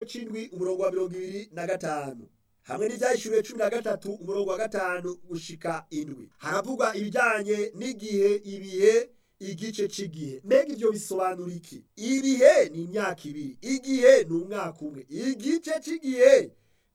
c'indwi umurongo wa mirongo ibiri na gatanu hamwe n'ivyahishuriwe cumi na gatatu umurongo wa gatanu gushika indwi haravugwa ibijanye n'igihe ibihe igice c'igihe mbega ivyo bisobanura iki ibihe ni imyaka ibiri igihe ni umwaka umwe igice c'igihe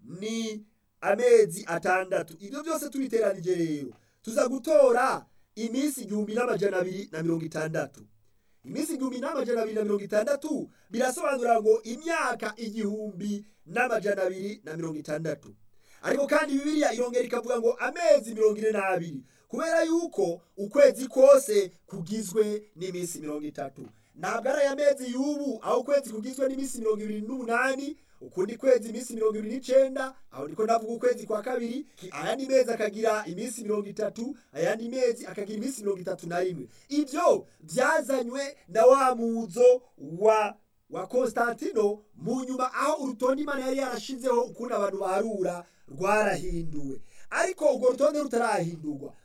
ni amezi atandatu ivyo byose tubiteranije rero tuza gutora iminsi igihumbi n'amajana abiri na mirongo itandatu iminsi igihumbi n'amajana abiri na mirongo itandatu birasobanura ngo imyaka igihumbi n'amajana abiri na mirongo itandatu ariko kandi bibiliya irongera ikavuga ngo amezi mirongo ine n'abiri kubera yuko ukwezi kose kugizwe n'iminsi mirongo itatu ntabwo ari aya mezi y'ubu aho ukwezi kugizwe n'iminsi mirongo ibiri n'umunani ukundi kwezi iminsi mirongo ibiri n'icenda aho ndiko ndavuga ukwezi kwa kabiri ayandi mezi akagira iminsi mirongo itatu ayandi mezi akagira iminsi mirongo itatu na rimwe ivyo vyazanywe na wa muzo wa wa konstantino mu nyuma aho urutonde imana yari yarashizeho ukundi abantu baharura rwarahinduwe ariko urwo rutonde rutarahindurwa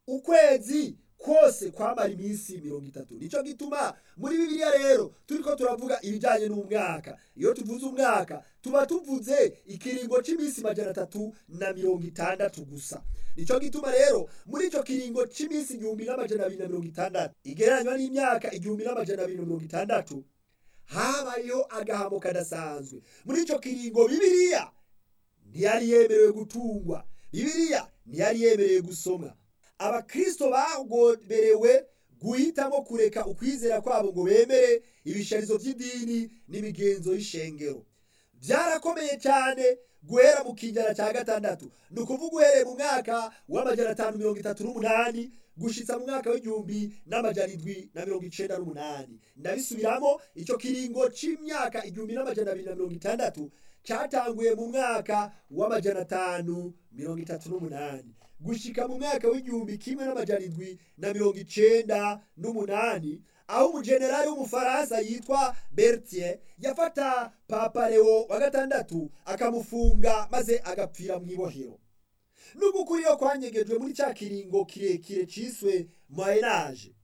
ukwezi kose kwamara iminsi mirongo itatu nico gituma muri bibiliya rero turiko turavuga ibijanye n'umwaka iyo tuvuze umwaka tuba tuvuze ikiringo c'iminsi majana atatu na mirongo itandatu gusa nico gituma rero muri ico kiringo c'iminsi igihumbi n'amajana abiri na mirongo itandatu igereranywa n'imyaka igihumbi n'amajana abiri na mirongo itandatu habayeho agahamo kadasanzwe muri ico kiringo bibiliya ntiyari yemerewe gutungwa bibiliya ntiyari yemerewe gusomwa abakristo bagoberewe guhitamo kureka ukwizera kwabo ngo bemere ibisharizo by'idini n'imigenzo y'ishengero byarakomeye cyane guhera mu kinjana cya gatandatu ni ukuvuga uhereye mu mwaka w'amajana atanu mirongo itatu n'umunani gushitsa mu mwaka w'igihumbi n'amajana indwi na mirongo icenda n'umunani ndabisubiramo icyo kiringo c'imyaka igihumbi n'amajana abiri na mirongo itandatu cyatanguye mu mwaka w'amajana atanu mirongo itatu n'umunani gushika mu mwaka w'igihumbi kimwe n'amajana indwi na mirongo icenda n'umunani aho umujenerali w'umufaransa yitwa bertier yafata papa leo wa gatandatu akamufunga maze agapfira mu ibohero nubwo ukuri yo kwanyegejwe muri cya kiringo kirekire ciswe moyenage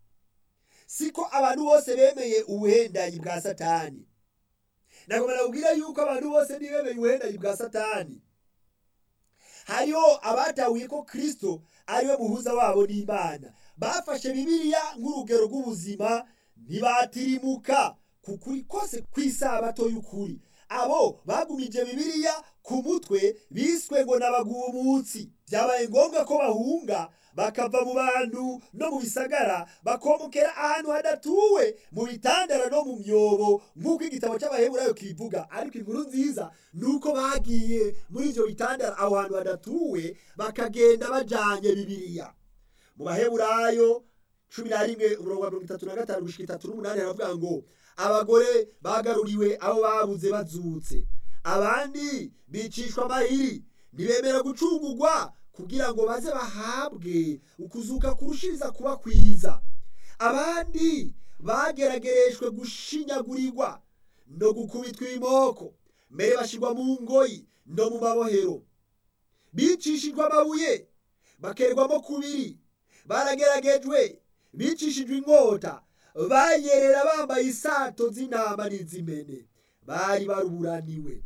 siko abantu bose bemeye ubuhendanyi bwa satani nagomba nakubwira yuko abantu bose ntibemeye ubuhendanyi bwa satani hariho abatahuye ko kristo ariwe muhuza wabo n'imana bafashe bibiliya nk'urugero rw'ubuzima ntibatirimuka ku kuri kose kw'isabato y'ukuri abo bagumije bibiliya ku mutwe biswe ngo n'abagumutsi byabaye ngombwa ko bahunga bakava mu bantu no mu bisagara bakomokera ahantu hadatuwe mu bitandara no mu myobo nk'uko igitabo cy'abaheburayo kibivuga ariko inkuru nziza ni uko bagiye muri ibyo bitandara aho hantu hadatuwe bakagenda bajanye bibiliya mu baheburayo cumi na rimwe umurongo wa mirongo itatu na gatanu gushika itatu n'umunani haravuga ngo abagore bagaruriwe abo babuze bazutse abandi bicishwa amahiri ntibemera gucungurwa kugira ngo baze bahabwe ukuzuka kurushiriza kuba kwiza abandi bageragereshwe gushinyagurirwa no gukubitwa ibimoko mbere bashirwa mu ngoyi no mu mabohero bicishijwe amabuye bakerwamo kubiri barageragejwe bicishijwe inkota bayerera bambaye isato z'intama n'iz'imene bari baruburaniwe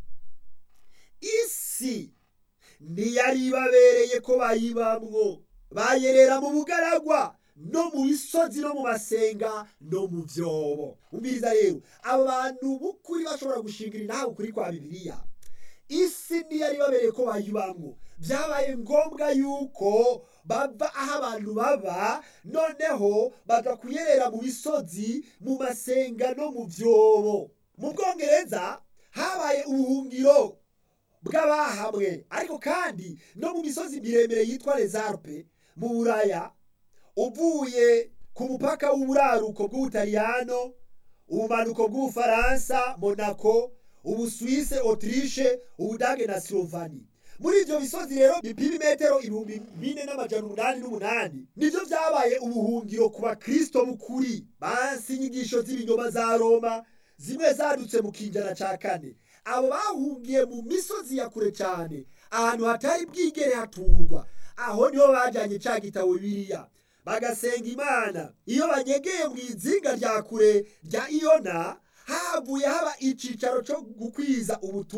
isi ntiyari ibabereye ko bayibamwo bayerera mu bugaragwa no mu bisozi no mu masenga no mu byobo umviriza rero abo bantu b'ukuri bashobora gushingira intahe ukuri kwa bibiliya isi ntiyari ibabereye ko bayibamwo byabaye ngombwa yuko bava aho abantu baba noneho baja kuyerera mu bisozi mu masenga no mu byobo mu bwongereza habaye ubuhungiro bw'abahamwe ariko kandi no mu misozi miremire yitwa rezarpe mu buraya uvuye ku mupaka w'uburaruko bw'ubutaliyano ubumanuko bw'ubufaransa monaco ubuswise autriche ubudage na slovani muri ivyo bisozi rero bipima imetero ibihumbi bine n'amajana umunani n'umunani nivyo vyabaye ubuhungiro ku bakristo b'ukuri bansi inyigisho z'ibinyoma za roma zimwe zadutse mu kinjana ca kane abo bahungiye mu misozi ya kure cyane ahantu hatari bwigere haturwa aho niho bajyanye cya gitabo biriya bagasenga imana iyo banyegeye mu izinga rya kure rya iyona havuye haba icicaro cyo gukwiza ubutumwa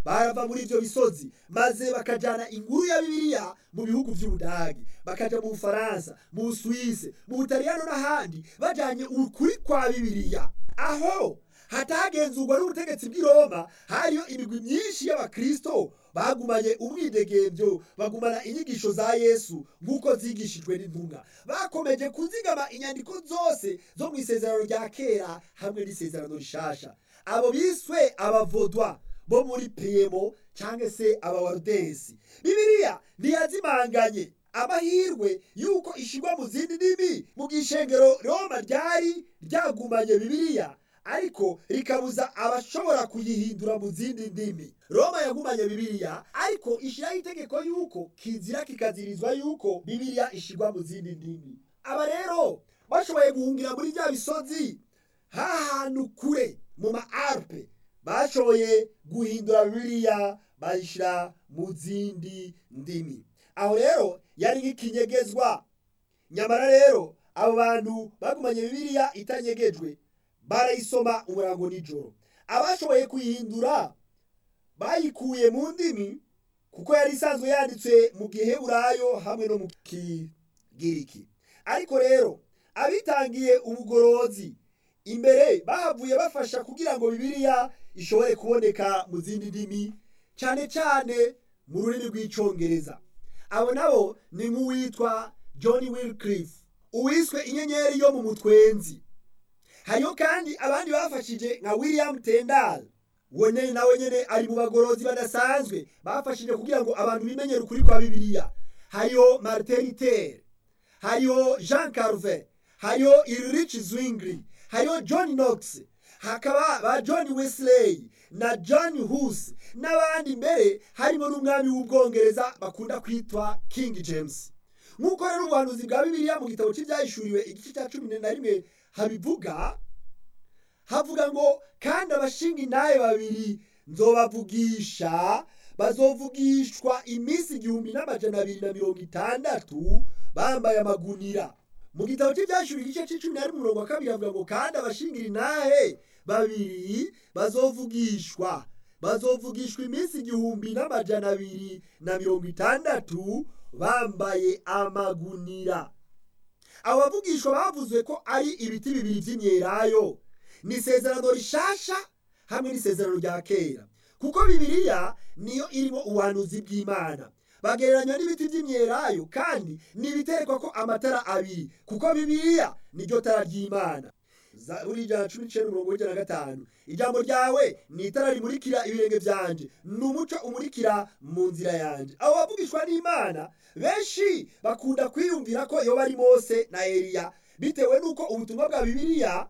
barava muri ivyo bisozi maze bakajana inkuru ya bibiliya mu bihugu vy'ubudagi bakaja mu bufaransa mu busuwise mu butaliyano n'ahandi bajanye ukuri kwa bibiliya aho hatagenzurwa n'ubutegetsi bw'i roma hariyo imigwi myinshi y'abakristo bagumanye umwidegemvyo bagumana inyigisho za yesu nk'uko zigishijwe n'intumwa bakomeje kuzigama inyandiko zose zo mu isezerano rya kera hamwe n'isezerano rishasha abo biswe abavodwa bo muri piyemo cyangwa se abawarudensi bibiliya ntiyazimanganye amahirwe y'uko ishigwa mu zindi ndimi mu gishengero roma ryari ryagumanye bibiliya ariko rikabuza abashobora kuyihindura mu zindi ndimi roma yagumanye bibiliya ariko ishyiraho itegeko y'uko kizira kikazirizwa y'uko bibiliya ishigwa mu zindi ndimi aba rero bashoboye guhungira muri bya bisozi hahantu kure mu ma alpe bashoboye guhindura bibiliya bayishyira mu zindi ndimi aho rero yari nk'ikinyegezwa nyamara rero abo bantu bagumanye bibiliya itanyegejwe barayisoma umurango nijoro abashoboye kuyihindura bayikuye mu ndimi kuko yari isanzwe yanditswe mu giheburayo hamwe no mu kigiriki ariko rero abitangiye ubugorozi imbere bahavuye bafasha kugira ngo bibiliya ishobore kuboneka mu zindi ndimi cyane cyane mu rurimi rw'icyongereza abo nabo ni nk'uwitwa john wilcliffe uwiswe inyenyeri yo mu mutwenzi hariho kandi abandi bafashije nka william tendal we nyine nawe nyine ari mu bagorozi badasanzwe bafashije kugira ngo abantu bimenyere ukuri kwa bibiliya hariho martin luther hariho jean carve hariho ulrich zwingli hariho john knox hakaba ba john wesley na john hus n'abandi mbere harimo n'umwami w'ubwongereza bakunda kwitwa king james nk'uko rero ubuhanuzi bwa bibiliya mu gitabo cy'ibyahishuriwe igice cya cumi na rimwe habivuga havuga ngo kandi abashinga intahe babiri nzobavugisha bazovugishwa iminsi igihumbi n'amajana abiri na mirongo itandatu bambaye amagunira mu gitabo cy'ibyashuri igice cy'icumi na rimwe umurongo wa kabiri havuga ngo kandi abashingira intahe babiri bazovugishwa bazovugishwa iminsi igihumbi n'amajana abiri na mirongo itandatu bambaye amagunira abo bavugishwa bavuzwe ko ari ibiti bibiri by'imyelayo ni isezerano rishasha hamwe n'isezerano rya kera kuko bibiliya niyo irimo ubuhanuzi bw'imana bagereranywa n'ibiti by'imyelayo kandi ntibiterekwa ko amatara abiri kuko bibiliya niryo tara ry'imana zaburi ijana cumi n'icyenda mirongo icyenda na gatanu ijambo ryawe ni itara rimurikira ibirenge byanje ni umuco umurikira mu nzira yanjye abo bavugishwa n'imana benshi bakunda kwiyumvira ko yoba ari mose na eliya bitewe n'uko ubutumwa bwa bibiliya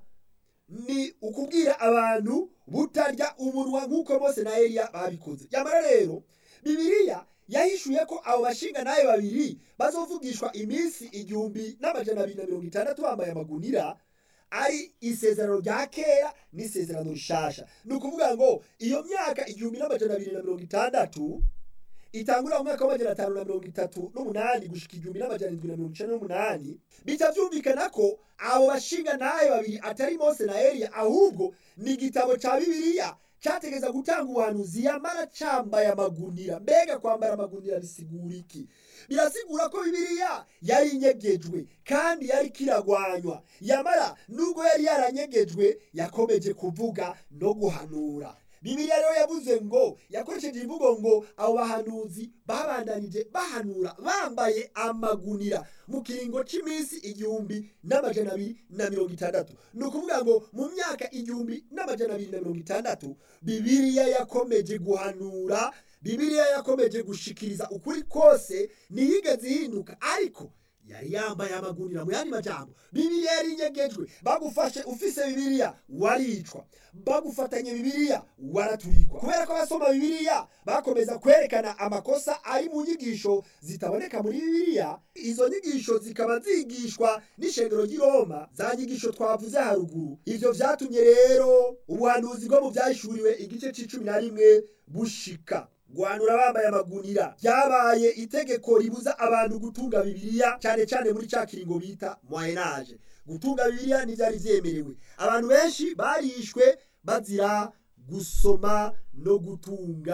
ni ukubwira abantu butarya umunwa nk'uko mose na eliya babikoze nyamara rero bibiliya yahishuye ko abo bashinga nawe babiri bazovugishwa iminsi igihumbi n'amajana abiri na mirongo itandatu bambaye amagunira ari isezerano rya kera n'isezerano rishasha ni ukuvuga ngo iyo myaka igihumbi n'amajana abiri na mirongo itandatu itangurira mu mwaka w'amajana atanu na mirongo itatu n'umunani gushika igihumbi n'amajana indwi na mirongo icenda n'umunani bica byumvikana ko abo bashinga nawe babiri atari mose na eliya ahubwo ni igitabo ca bibiliya cyategeza gutanga ubuhanuzi yamara cambaye amagunira mbega kwambara amagunira bisigura iki birasigura ko bibiliya yari inyegejwe kandi yari kiragwanywa yamara nubwo yari yaranyegejwe yakomeje kuvuga no guhanura bibiliya rero yavuze ngo yakoresheje imvugo ngo abo bahanuzi babandanije bahanura bambaye amagunira mu kiringo cy'iminsi igihumbi n'amajana abiri na mirongo itandatu ni ukuvuga ngo mu myaka igihumbi n'amajana abiri na mirongo itandatu bibiliya yakomeje guhanura bibiliya yakomeje gushikiriza ukuri kose ntiyigeze ihinduka ariko yari yambaye amagunira mu yandi majambo bibiliya yari inyegejwe bagufashe ufise bibiliya waricwa bagufatanye bibiliya waraturikwa kubera ko abasoma bibiliya bakomeza kwerekana amakosa ari mu nyigisho zitaboneka muri bibiliya izo nyigisho zikaba zigishwa n'ishengero ry'i roma za nyigisho twavuze haruguru ivyo vyatumye rero ubuhanuzi bwo mu vyahishuriwe igice c'icumi na rimwe bushika guhanura bambaye amagunira byabaye itegeko ribuza abantu gutunga bibiliya cyane cyane muri cya kiringo bita moyenage gutunga bibiliya ntibyari byemerewe abantu benshi barishwe bazira gusoma no gutunga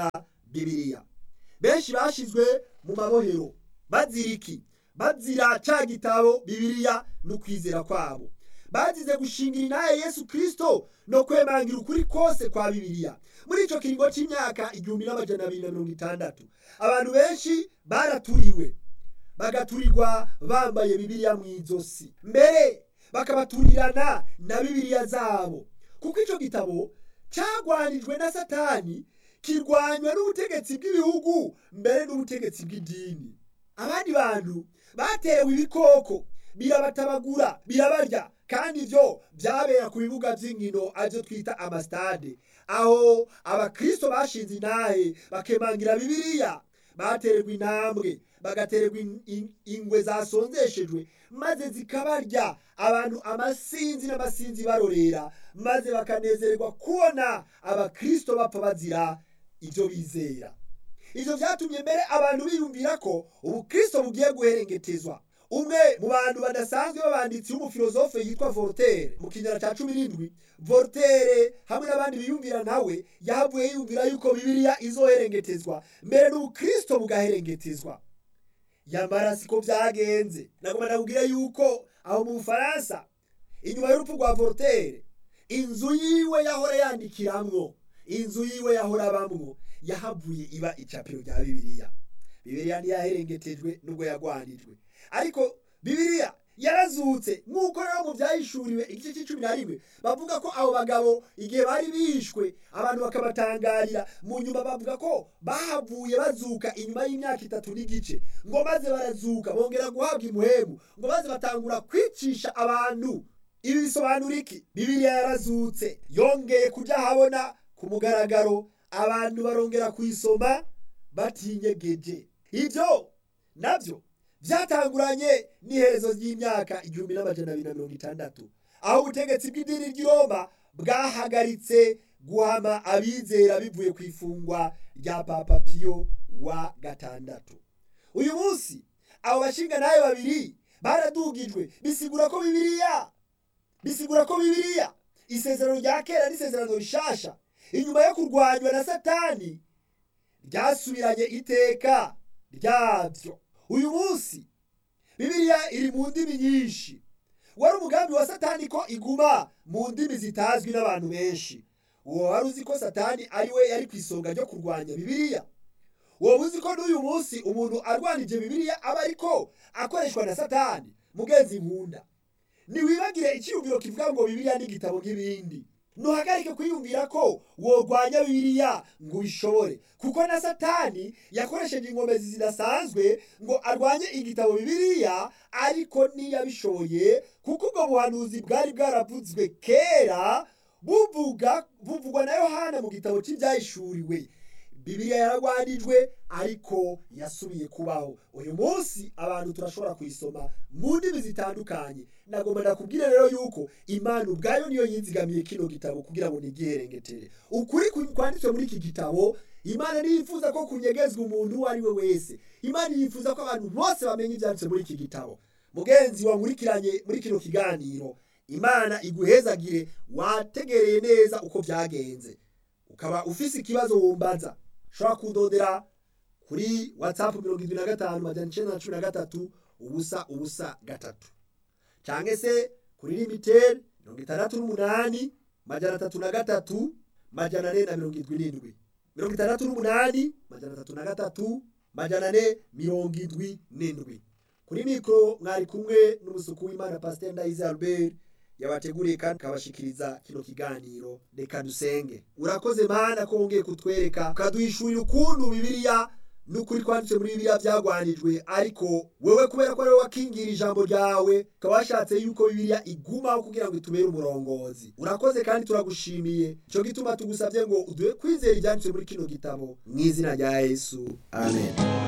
bibiliya benshi bashizwe mu mabohero bazira iki bazira ca gitabo bibiliya n'ukwizera kwabo bazize gushingira inaye yesu kristo no kwemangira ukuri kose kwa bibiliya muri ico kiringo c'imyaka igihumbi n'amajana abiri na mirongo itandatu abantu benshi baraturiwe bagaturirwa bambaye bibiliya mw'izosi mbere bakabaturirana na bibiliya zabo kuko ico gitabo cagwanijwe na satani kirwanywa n'ubutegetsi bw'ibihugu mbere n'ubutegetsi bw'idini abandi bantu batewe ibikoko birabatabagura birabarya kandi ivyo vyabera ku bibuga vy'inkino arivyo twita amasitade aho abakristo bashinze intahe bakemangira bibiliya batererwa intambwe bagatererwa ingwe zasonzeshejwe maze zikabarya abantu amasinzi n'amasinzi barorera maze bakanezererwa kubona abakristo bapfa bazira ivyo bizera ivyo vyatumye mbere abantu biyumvira ko ubukristo bugiye guherengetezwa umwe mu bantu badasanzwe b'abanditsi w'umufilozofe yitwa voltaire mu kinyana ca cumi n'indwi voltaire hamwe n'abandi biyumvira nawe yahavuye yiyumvira yuko bibiliya izoherengetezwa mbere n'ubukristo bugaherengetezwa yamara siko vyagenze nagoma nakubwire yuko aho mu bufaransa inyuma y'urupfu rwa voltaire inzu yiwe yahora yandikiramwo inzu yiwe yahora abamwo yahavuye iba icapiro rya bibiliya bibiliya ntiyaherengetejwe nubwo yagwanijwe ariko bibiliya yarazutse nk'uko rero mu byahishuriwe igice cy'icumi na rimwe bavuga ko abo bagabo igihe bari bishwe abantu bakabatangarira mu nyuma bavuga ko bahavuye bazuka inyuma y'imyaka itatu n'igice ngo maze barazuka bongera guhabwa imuhemu ngo maze batangura kwicisha abantu ibi bisobanura iki bibiliya yarazutse yongeye kujya ahabona ku mugaragaro abantu barongera kuyisoma batinyegeje ibyo nabyo byatanguranye n'iherezo ry'imyaka igihumbi n'amajana abiri na mirongo itandatu aho ubutegetsi bw'idini ry'i roma bwahagaritse guhama abizera bivuye ku ifungwa rya papa piyo wa gatandatu uyu munsi abo bashinga nayo babiri baradugijwe bisigura ko bibiliya bisigura ko bibiliya isezerano rya kera n'isezerano rishasha inyuma yo kurwanywa na satani ryasubiranye iteka ryabyo uyu munsi bibiliya iri mu ndimi nyinshi wari umugambi wa satani ko iguma mu ndimi zitazwi n'abantu benshi uwo wari uzi ko satani ari we yari ku isonga ryo kurwanya bibiliya wowe uzi ko n'uyu munsi umuntu arwanije bibiliya aba ariko akoreshwa na satani mugenzi nkunda ntiwibagire icyiyumviro kivuga ngo bibiliya ni igitabo nk'ibindi ntuhagarike kwiyumvira ko wogwanya bibiliya ngo ubishobore kuko na satani yakoresheje inkomezi zidasanzwe ngo arwanye igitabo bibiliya ariko ntiyabishoboye kuko ubwo buhanuzi bwari bwaravuzwe kera buvuga buvugwa na yohana mu gitabo cy'ibyahishuriwe bibiliya yaragwanijwe ariko yasubiye kubaho uyu munsi abantu turashobora kuyisoma mu ndimi zitandukanye nagomba ndakubwire rero yuko imana ubwayo niyo yinzigamiye kino gitabo kugira ngo nigiherengetere ukuri kwanditswe muri iki gitabo imana ntiyifuza ko kunyegezwa umuntu uwo ari we wese imana yifuza ko abantu bose bamenya ibyanditse muri iki gitabo mugenzi wankurikiranye muri kino kiganiro imana iguhezagire wategereye neza uko byagenze ukaba ufise ikibazo wumbaza ushobora kudodera kuri watsapu mirongo irindwi na gatanu majana icenda na cumi na gatatu ubusa ubusa gatatu cyangwa se kuri limiteri mirongo itandatu n'umunani majana atatu na gatatu majana ane na mirongo irindwi n'indwi mirongo itandatu n'umunani majana atatu na gatatu majana ane mirongo indwi n'indwi kuri mikoro mwari kumwe n'umusuku w'imana pasiteri ndayize albert yabateguriye kandi akabashikiriza kino kiganiro reka dusenge urakoze mana ko wongeye kutwereka ukaduhishurira ukuntu bibiliya n'ukuri twanditse muri bibiliya byagwanijwe ariko wewe kubera ko ariwe wakingira ijambo ryawe ukaba washatse yuko bibiliya igumaho kugira ngo itubere umurongozi urakoze kandi turagushimiye icyo gituma tugusabye ngo uduhe kwizera ibyanditse muri kino gitabo mu izina rya yesu amen